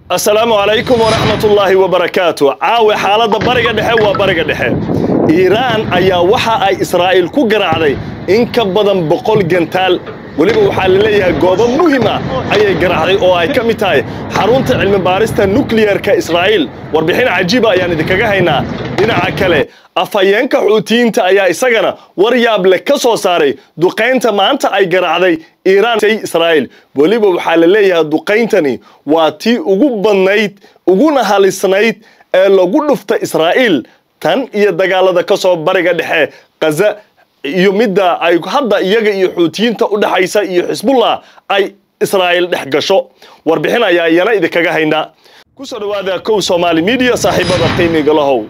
asalaamu calaykum waraxmatullaahi wabarakaatu caawe xaaladda bariga dhexe waa bariga dhexe iiraan ayaa waxa ay israa'iil ku garaacday in ka badan boqol gantaal weliba waxaa la leeyahay goobo muhim ah ayay garaacday oo ay ka mid tahay xarunta cilmi baarista nukliyarka israa'iil warbixin cajiiba ayaan idinkaga haynaa dhinaca kale afhayeenka xuutiyiinta ayaa isagana war yaab leh ka soo saaray duqaynta maanta ay garaacday iiraan israa'iil weliba waxaa la leeyahay duqayntani waa tii ugu badnayd uguna halisnayd ee lagu dhufta israa'iil tan iyo dagaalada ka soo bariga dhexe kaza iyo midda ay hadda iyaga iyo xuutiyiinta u dhexaysa iyo xisbullah ay israa'iil dhex gasho warbixin ayaa iyana idinkaga haynaa kusoo dhawaada kow soomaali midiya saaxiibada qiimiga lahow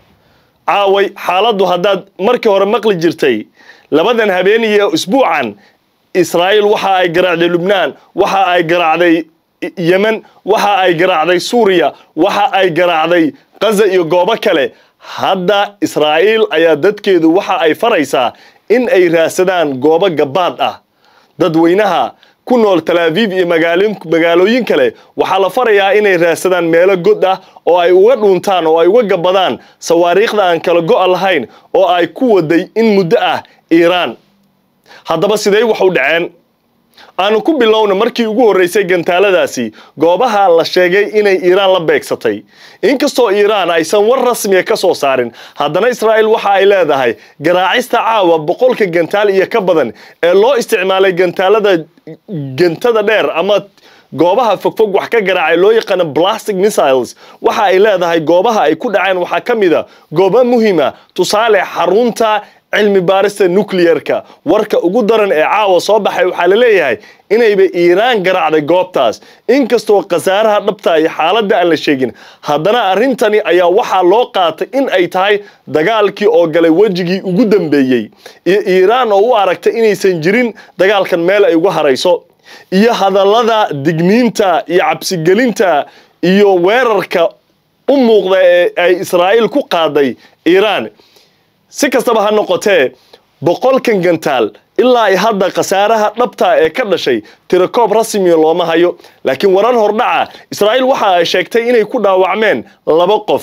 caaway xaaladdu haddaad markii hore maqli jirtay labadan habeeniyo isbuucan israa'iil waxa ay garaacday lubnaan waxa ay garaacday yemen waxa ay garaacday suuriya waxa ay garaacday kaza iyo goobo kale hadda israa'iil ayaa dadkeedu waxa ay faraysaa in ay raadsadaan goobo gabaad ah dadweynaha ku nool talaaviif iyo magaalooyin kale waxaa la farayaa inay raadsadaan meelo god ah oo ay uga dhuuntaan oo ay uga gabadaan sawaariikhda aan kala go'a lahayn oo ay ku waday in muddo ah iiraan haddaba sidee wax u dhaceen aanu ku bilowna markii ugu horreysay gantaaladaasi goobaha la sheegay inay iiraan la beegsatay inkastoo iiraan aysan war rasmiya ka soo saarin haddana israa'iil waxa ay leedahay garaacista caawa boqolka gantaal iyo ka badan ee loo isticmaalay gantaalada gantada dheer ama goobaha fogfog wax ka garaacay loo yaqaano plastic missiles waxa ay leedahay goobaha ay ku dhaceen waxaa ka mid a goobo muhima tusaale xarunta cilmi baarista nucliyarka warka ugu daran ee caawa soo baxay waxaa la leeyahay inayba iiraan garaacday goobtaas inkastoo khasaaraha dhabta iyo xaaladda aan la sheegin haddana arrintani ayaa waxaa loo qaatay in ay tahay dagaalkii oo galay wejigii ugu dambeeyey iyo iiraan oo u aragtay inaysan jirin dagaalkan meel ay uga harayso iyo hadallada digniinta iyo cabsigelinta iyo weerarka u muuqda ee ay israa'iil ku qaaday iiraan si kastaba ha noqotee boqolkan gantaal ilaa ay hadda khasaaraha dhabta ee ka dhashay tirakoob rasmiya looma hayo laakiin warar hordhaca israa'iil waxa ay sheegtay inay ku dhaawacmeen laba qof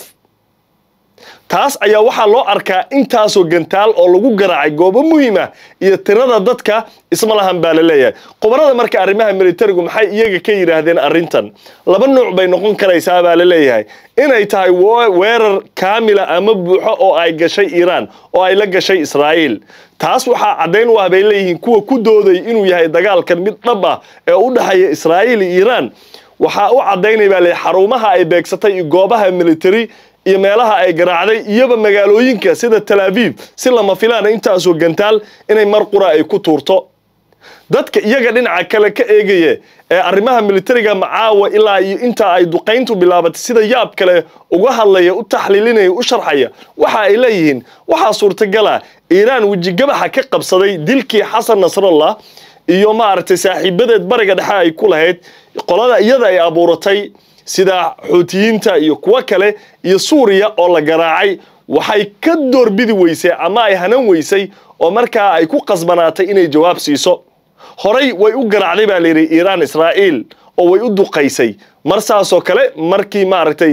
taas ayaa waxaa loo arkaa intaasoo gantaal oo lagu garaacay goobo muhiim ah iyo tirada dadka isma lahan baa la leeyahay khubarada marka arrimaha militarigu maxay iyaga ka yidhaahdeen arrintan laba nuuc bay noqon karaysaa baa la leeyahay inay tahay weerar kaamila ama buuxo oo ay gashay iiraan oo ay la gashay israa'iil taas waxaa caddayn u ah bay leeyihiin kuwa ku dooday inuu yahay dagaalkan mid dhab ah ee u dhexeeya israa'iil iyo iiraan waxaa u caddaynay baa leeyahay xarumaha ay beegsatay iyo goobaha military iyo meelaha ay garaacday iyoba magaalooyinka sida talaaviif si lama filaana intaasoo gantaal inay mar qura ay ku tuurto dadka iyaga dhinaca kale ka eegaya ee arrimaha militariga macaawa ilaa iyo intaa ay duqayntu bilaabatay sida yaab kale uga hadlaya u taxliilinaya u sharxaya waxa ay leeyihiin waxaa suurtagala iiraan wejigabaxa ka qabsaday dilkii xasan nasrallah iyo maaragtay saaxiibadeed bariga dhexe ay ku lahayd qolada iyada ay abuuratay sida xuutiyiinta iyo kuwo kale iyo suuriya oo la garaacay waxay ka doorbidi weysay ama ay hanan weysay oo markaa ay ku qasbanaatay inay jawaab siiso horay way u garaacday baa layidhi iiraan israa'iil oo way u duqaysay mar saasoo kale markii maaragtay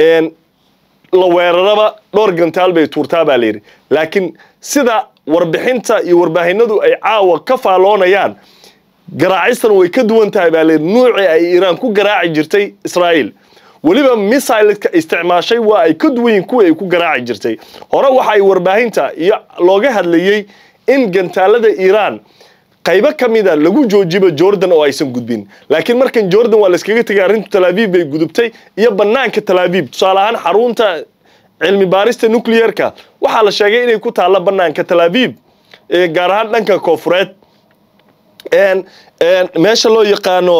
la weeraraba dhowr gantaal bay tuurtaa baa layidhi laakiin sida warbixinta iyo warbaahinadu ay caawa ka faalloonayaan garaacistan way ka duwan tahay baa layidhi nuucii ay iiraan ku garaaci jirtay israa'iil weliba missileska isticmaashay waa ay ka duwan yihin kuwii ay ku garaaci jirtay hore waxa ay warbaahinta iyo looga hadlayey in gantaalada iiraan qaybo ka mida lagu joojiba jordan oo aysan gudbin laakiin markan jordan waa layskaga tegay arrinta talaaviif bay gudubtay iyo bannaanka talaaviif tusaale ahaan xarunta cilmi baarista nucliyarka waxaa la sheegay inay ku taalla bannaanka talaaviif gaar ahaan dhanka koofureed meesha loo yaqaano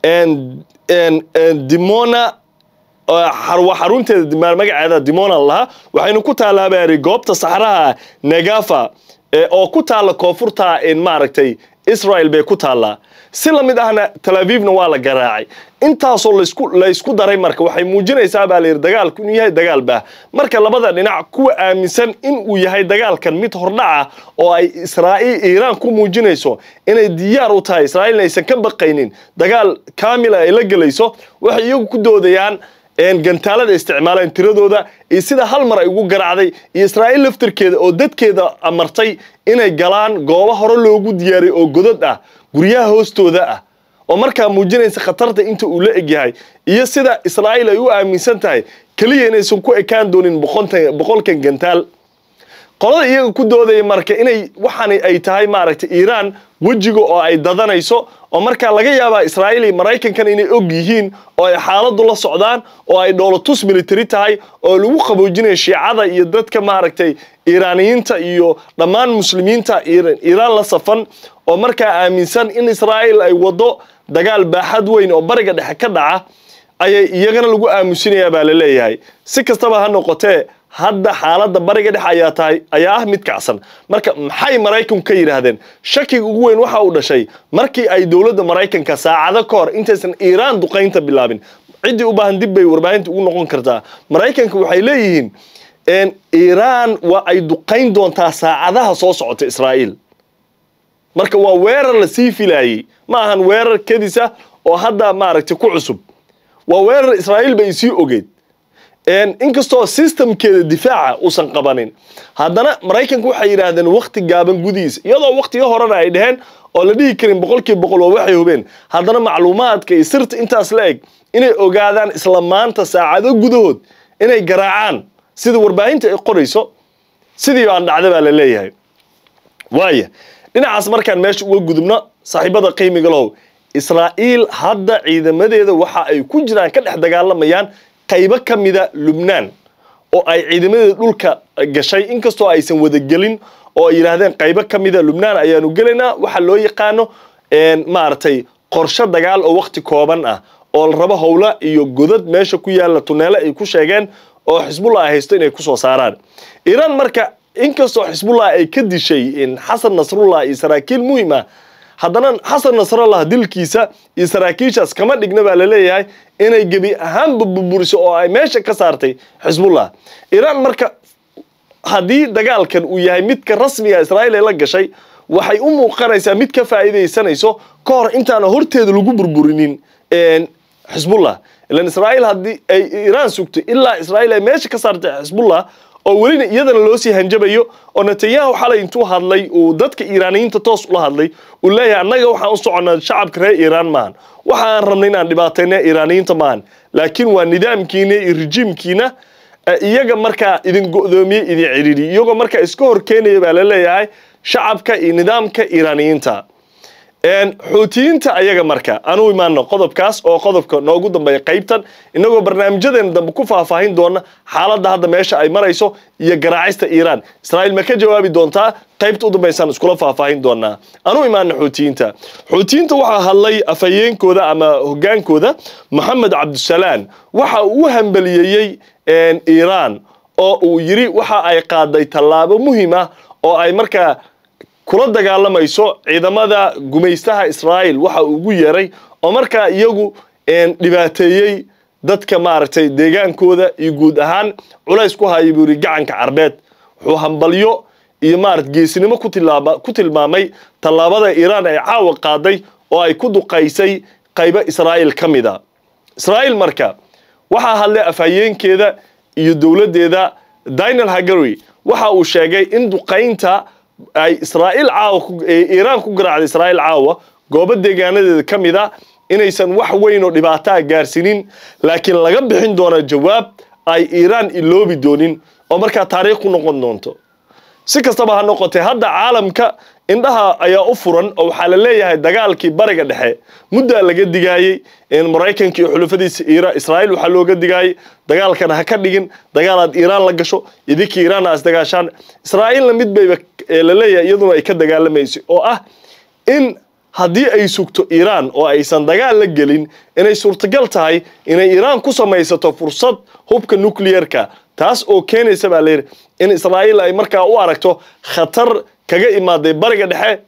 dimona xarunteeda magaceeda dimona lahaa waxaynu ku taallaa baari goobta saxraha negafa oo ku taalla koonfurta maaragtay israel bay ku taallaa si la mid ahna tel avivna waa la garaacay intaasoo laysku laysku daray marka waxay muujinaysaa baa layidhi dagaalku inuu yahay dagaal baah marka labada dhinac kuwa aaminsan in uu yahay dagaalkan mid hordhaca oo ay israa'iil iiraan ku muujinayso inay diyaar u tahay israa'iilna aysan ka baqaynin dagaal kaamila ay la gelayso waxay iyagu ku doodayaan gantaalada isticmaaleen tiradooda iyo sida hal mar ay ugu garaacday iyo israa'iil laftirkeeda oo dadkeeda amartay inay galaan goobo hore loogu diyaariyay oo godad ah guryaha hoostooda ah oo markaa muujinaysa khatarta inta uu la egyahay iyo sida israa'iil ay u aaminsan tahay keliya inaysan ku ekaan doonin boqolkan gantaal qolada iyaga ku doodaya marka inay waxaani ay tahay maaragtay iiraan wejiga oo ay dadanayso oo markaa laga yaabaa israa'iil iyo maraykankan inay og yihiin oo ay xaaladdu la socdaan oo ay dhoolatus military tahay oo lagu qaboojinayo shiicada iyo dadka maaragtay iiraaniyiinta iyo dhammaan muslimiinta iiraan la safan oo markaa aaminsan in israa'iil ay waddo dagaal baaxad weyn oo bariga dhexe ka dhaca ayay iyagana lagu aamusinayaa baa la leeyahay si kastaba ha noqotee hadda xaaladda bariga dhexe ayaa tahay ayaa ah mid kacsan marka maxay maraykanku ka yidhaahdeen shakiga ugu weyn waxa uu dhashay markii ay dowladda maraykanka saacado ka hor intaysan iiraan duqaynta bilaabin ciddii u baahan dib bay warbaahinta ugu noqon kartaa maraykanka waxay leeyihiin iiraan waa ay duqayn doontaa saacadaha soo socota israa'iil marka waa weerar la sii filaayey ma ahan weerar kedisa oo hadda maaragtay ku cusub waa weerar israa'iil bay sii ogeed inkastoo systemkeeda difaaca uusan qabanin haddana maraykanku waxay yidhaahdeen wakti gaaban gudihiisa iyadoo waktiga horena ay dheheen oo la dhihi karin boqolkiiba boqol waa waxay hubeen haddana macluumaadka iyo sirta intaas la eg inay ogaadaan isla maanta saacado gudahood inay garaacaan sida warbaahinta ay qorayso sidii baan dhacda baa la leeyahay waaya dhinacaas markaan meesha uga gudubno saaxiibada qiimiga lahow israa'iil hadda ciidamadeeda waxa ay ku jiraan ka dhex dagaalamayaan qaybo ka mida lubnaan oo ay ciidamadeeda dhulka gashay inkastoo aysan wadagelin oo ay yidhaahdeen qaybo ka mida lubnaan ayaanu gelaynaa waxa loo yaqaano maaragtay qorshe dagaal oo wakti kooban ah oo la rabo howla iyo godad meesha ku yaalla tuneele ay ku sheegeen oo xisbullah ay haysto inay kusoo saaraan iiraan marka inkastoo xisbullah ay ka dishay xasan nasrullah iyo saraakiil muhiim ah haddana xasan nasrallah dilkiisa iyo saraakiishaas kama dhigna baa laleeyahay inay gebi ahaanba burburiso oo ay meesha ka saartay xisbullah iiraan marka haddii dagaalkan uu yahay midka rasmiga israa'iil ay la gashay waxay u muuqanaysaa mid ka faa'iidaysanayso ka hor intaana horteeda lagu burburinin xisbullah ilan israa'iil haddii ay iiraan sugtay ilaa israa'iil ay meesha ka saartay xisbullah oo welina iyadana loo sii hanjabayo oo netanyahu xalay intuu hadlay uu dadka iiraaniyiinta toos ula hadlay uu leeyahay annaga waxaan u soconnaa shacabka reer iiraan maahan waxa aan rabnay inaan dhibaatayna iiraaniyiinta maahan laakiin waa nidaamkiina iyo rejiimkiina iyaga markaa idin go'doomiye idin cidhiidhi iyagoo markaa iska hor keenaya baa la leeyahay shacabka iyo nidaamka iiraaniyiinta xuutiyiinta ayaga marka aanu imaano qodobkaas oo qodobka noogu dambeeya qaybtan inagoo barnaamijyadeena dambe ku faahfaahin doona xaaladda hadda meesha ay marayso iyo garaacista iiraan israa'iil ma ka jawaabi doontaa qaybta u dambaysaan iskula faahfaahin doonaa aanu imaano xuutiyiinta xuutiyiinta waxaa hadlay afhayeenkooda ama hogaankooda moxamed cabdisalaam waxa uu u hambaliyeeyey iiraan oo uu yidhi waxa ay qaaday tallaabo muhiim ah oo ay markaa kula dagaalamayso ciidamada gumaystaha israa'iil waxa uu ugu yeeray oo markaa iyagu dhibaateeyey dadka maaragtay deegaankooda iyo guud ahaan culays ku haya buu yidhi gacanka carbeed wuxuu hambalyo iyo maarata geesinimo ku tilmaamay tallaabada iiraan ay caawa qaaday oo ay ku duqaysay qaybo israa'iil ka mida israa'iil marka waxaa hadlay afhayeenkeeda iyo dowladdeeda dinal hagary waxa uu sheegay in duqaynta ay israa'iil caawa iiraan ku garaacday israa'iil caawa goobo deegaanadeeda ka mid a inaysan wax weyn oo dhibaataa gaarsiinin laakiin laga bixin doona jawaab ay iiraan iloobi doonin oo markaa taariikh ku noqon doonto si kastaba ha noqotee hadda caalamka indhaha ayaa u furan oo waxaa la leeyahay dagaalkii bariga dhexe muddaa laga digaayey maraykanka iyo xulufadiisa israa'iil waxaa looga digaayey dagaalkan ha ka dhigin dagaalaad iiraan la gasho idinkii iiraanna as dagaashaan israa'iilna mid bayba la leeyahay iyaduna ay ka dagaalamaysay oo ah in haddii ay sugto iiraan oo aysan dagaal la gelin inay suurtagal tahay inay iiraan ku samaysato fursad hubka nucleerka taas oo keenaysa baa layidhi in israa'iil ay markaa u aragto khatar kaga imaaday bariga dhexe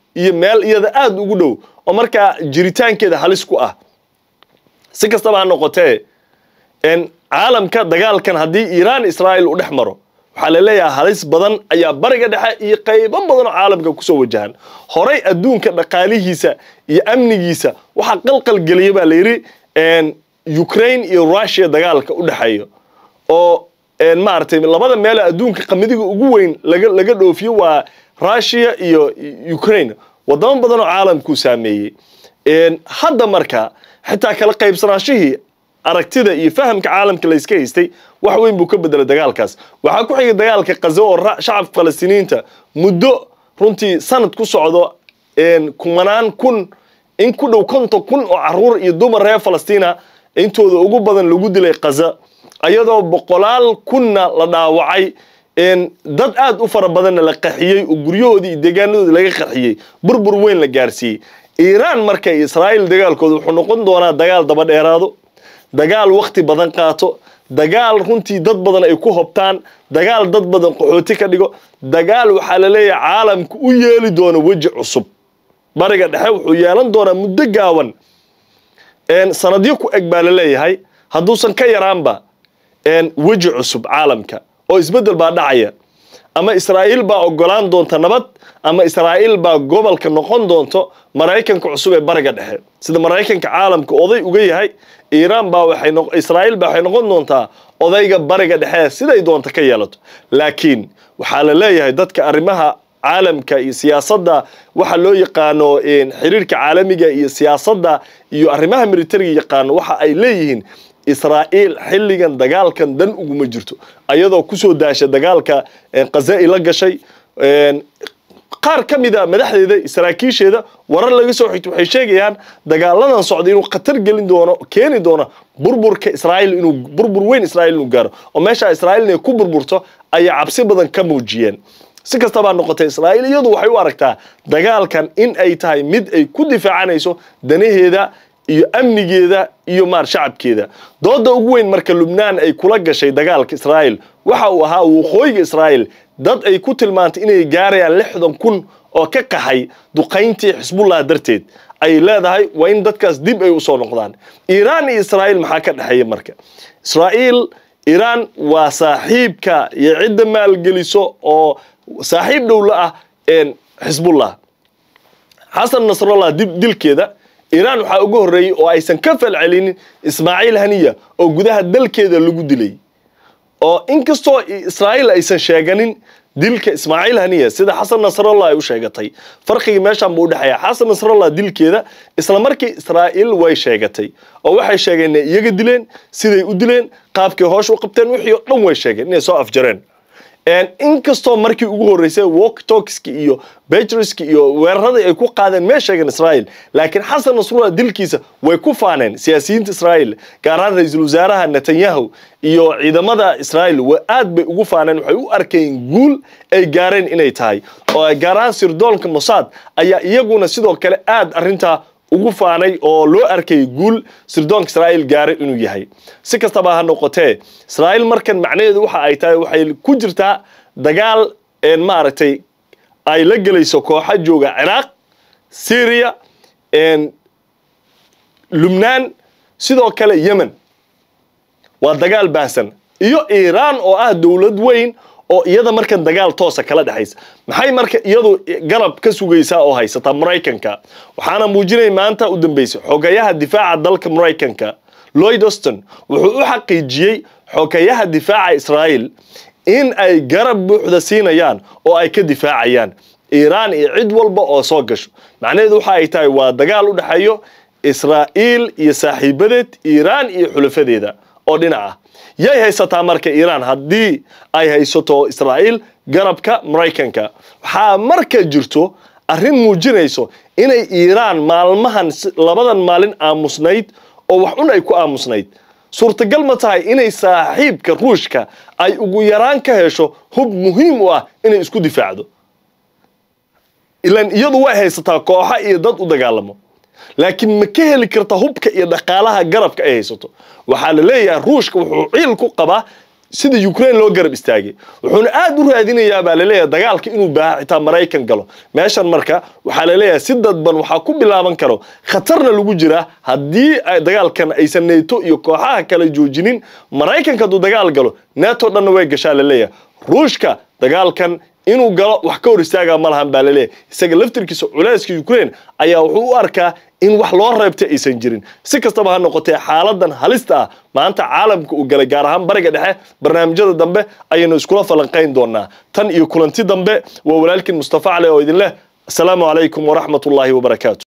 iyo meel iyada aada ugu dhow oo markaa jiritaankeeda halis ku ah si kastaba ha noqotee caalamka dagaalkan haddii iiraan israa'iil u dhex maro waxaa la leeyahay halis badan ayaa bariga dhexe iyo qaybo badan oo caalamka kusoo wajahan horay adduunka dhaqaalihiisa iyo amnigiisa waxaa qalqal geliya baa la yidhi ukraine iyo russia dagaalka u dhexeeyo oo maaragtay labada meelo adduunka qamadiga ugu weyn laga laga dhoofiyo waa russia iyo ukraine wadamo badan oo caalamkuu saameeyey hadda marka xitaa kala qaybsanaashihii aragtida iyo fahamka caalamka layska haystay wax weyn buu ka bedelay dagaalkaas waxaa ku xigay dagaalka kaza oo shacabka falastiiniyiinta muddo runtii sanad ku socdo kumanaan kun in ku dhow konton kun oo caruur iyo dumar reer falastiina intooda ugu badan lagu dilay kaza ayadoo boqolaal kunna la dhaawacay dad aad u fara badanna la qaxiyey oo guryahoodii iyo deegaanadoodii laga qaxiyey burbur weyn la gaarsiiyey iiraan marka israa'iil dagaalkooda wuxuu noqon doonaa dagaal daba dheeraado dagaal wakti badan qaato dagaal runtii dad badan ay ku hobtaan dagaal dad badan qaxooti ka dhigo dagaal waxaa la leeyahay caalamka u yeeli doono weji cusub bariga dhexe wuxuu yeelan doonaa muddo gaawan sanadyo ku eg baa la leeyahay hadduusan ka yaraanba weji cusub caalamka oo isbeddel baa dhacaya ama israa'iil baa ogolaan doonta nabad ama israa'iil baa gobolka noqon doonto maraykanka cusub ee bariga dhexe sida maraykanka caalamka oday uga yahay iiraan baa waxay israa'iil baa waxay noqon doontaa odayga bariga dhexe siday doonta ka yeelato laakiin waxaa la leeyahay dadka arrimaha caalamka iyo siyaasadda waxa loo yaqaano xiriirka caalamiga iyo siyaasadda iyo arrimaha militariga yaqaano waxa ay leeyihiin israa'iil xilligan dagaalkan dan uguma jirto ayadoo kusoo daasha dagaalka khaza la gashay qaar ka mida madaxdeeda saraakiisheeda warar laga soo xigto waxay sheegayaan dagaaladan socda inuu khatar gelin doono keeni doono burburka israa'iil inuu burbur weyn israa'iil inuu gaaro oo meesha israa'iil inay ku burburto ayay cabsi badan ka muujiyeen si kastabaa noqotay israa'iil iyadu waxay u aragtaa dagaalkan in ay tahay mid ay ku difaacanayso danaheeda iyo amnigeeda iyo maar shacabkeeda dooda ugu weyn marka lubnaan ay kula gashay dagaalka israa'iil waxa uu ahaa waqooyiga israa'iil dad ay ku tilmaantay inay gaarayaan lixdan kun oo ka qaxay duqayntii xisbullah darteed ay leedahay waa in dadkaas dib ay usoo noqdaan iiraan iyo israa'iil maxaa ka dhexeeya marka israa'iil iiraan waa saaxiibka iyo cidda maalgeliso oo saaxiib dhowla ah xisbullah xasan nasrallah dilkeeda iiraan waxaa uga horreeyey oo aysan ka falcelinin ismaaciil haniya oo gudaha dalkeeda lagu dilay oo inkastoo israa'iil aysan sheeganin dilka ismaaciil haniya sida xasan nasrallah ay u sheegatay farqiga meeshaan buu udhexeeya xasan nasrallah dilkeeda isla markii israa'iil way sheegatay oo waxay sheegeen inay iyaga dileen siday u dileen qaabkay hoosh u qabteen wixii oo dhan way sheegeen inay soo afjareen inkastoo markii ugu horreysay walktalkski iyo betriski iyo weeraradii ay ku qaadeen mee sheegeen israa'iil laakiin xasan nasrullah dilkiisa way ku faaneen siyaasiyiinta israa'iil gaar ahaan ra-iisul wasaaraha netanyahu iyo ciidamada israa'iil aad bay ugu faaneen waxay u arkeen guul ay gaareen inay tahay oo gaar ahaan sirdoonka mossad ayaa iyaguna sidoo kale aad arrintaa ugu faanay oo loo arkay guul sirdoonka israa'iil gaaray inuu yahay si kastaba ha noqotee israa'iil markan macnaheedu waxa ay tahay waxay ku jirtaa dagaal maaragtay ay la gelayso kooxa jooga ciraaq syria lubnaan sidoo kale yemen waa dagaal baahsan iyo iiraan oo ah dowlad weyn oo iyada markan dagaal toosa kala dhexaysa maxay marka iyadu garab ka sugaysaa oo haysataa maraykanka waxaana muujinay maanta u dambeysay xogayaha difaaca dalka maraykanka lloyd auston wuxuu u xaqiijiyey xogayaha difaaca israa'iil in ay garab buuxda siinayaan oo ay ka difaacayaan iiraan iyo cid walba oo soo gasho macnaheedu waxa ay tahay waa dagaal u dhexeeyo israa'iil iyo saaxiibadeed iiraan iyo xulafadeeda oo dhinac ah yay haysataa marka iiraan haddii ay haysato israa'iil garabka maraykanka waxaa marka jirto arrin muujinayso inay iiraan maalmahan labadan maalin aamusnayd oo wax un ay ku aamusnayd suurtagal ma tahay inay saaxiibka ruushka ay ugu yaraan ka hesho hub muhiim u ah inay isku difaacdo ilan iyadu way haysataa kooxa iyo dad u dagaalamo laakiin ma ka heli karta hubka iyo dhaqaalaha garabka ay haysato waxaa la leeyahay ruushka wuxuu ciil ku qabaa sida ukraine loo garab istaagay wuxuuna aad u raadinayaa baa laleeyahay dagaalka inuu baaha xitaa maraykan galo meeshan marka waxaa laleeyahay si dadban waxaa ku bilaaban karo khatarna lagu jiraa haddii dagaalkan aysan neto iyo kooxaha kale joojinin maraykanka hadduu dagaal galo neto dhanna way gashaa laleeyahay ruushka dagaalkan inuu galo wax ka hor istaagaa ma lahan baa laleeyahay isaga laftirkiisa culayska ukraine ayaa wuxuu u arkaa in wax loo reebta aysan jirin si kastaba ha noqotee xaaladan halista ah maanta caalamka uu galay gaar ahaan bariga dhexe barnaamijyada dambe ayaynu iskula falanqayn doonaa tan iyo kulanti dambe waa walaalkiin mustafa cali oo idin leh asalaamu calaykum waraxmatullaahi wabarakaatu